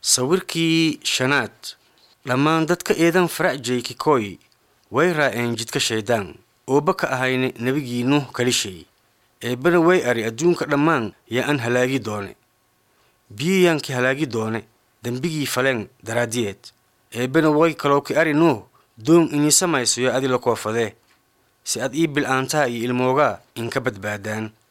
sawirkii shanaad dhammaan dadka eedan faracjay kikoy way raa'een jidka shayddaan ooba ka ahayne nebigii nuh kalishay eebbana way ari adduunka dhammaan yaa an halaagi doone biyiyaankii halaagi doone dembigii faleen daraaddiyeed eebbana way kaloo ki ari nuh doon inii samayso yaa adi la koofadee si ad ii bil'aantaha iyo ilmoogaa inka badbaadaan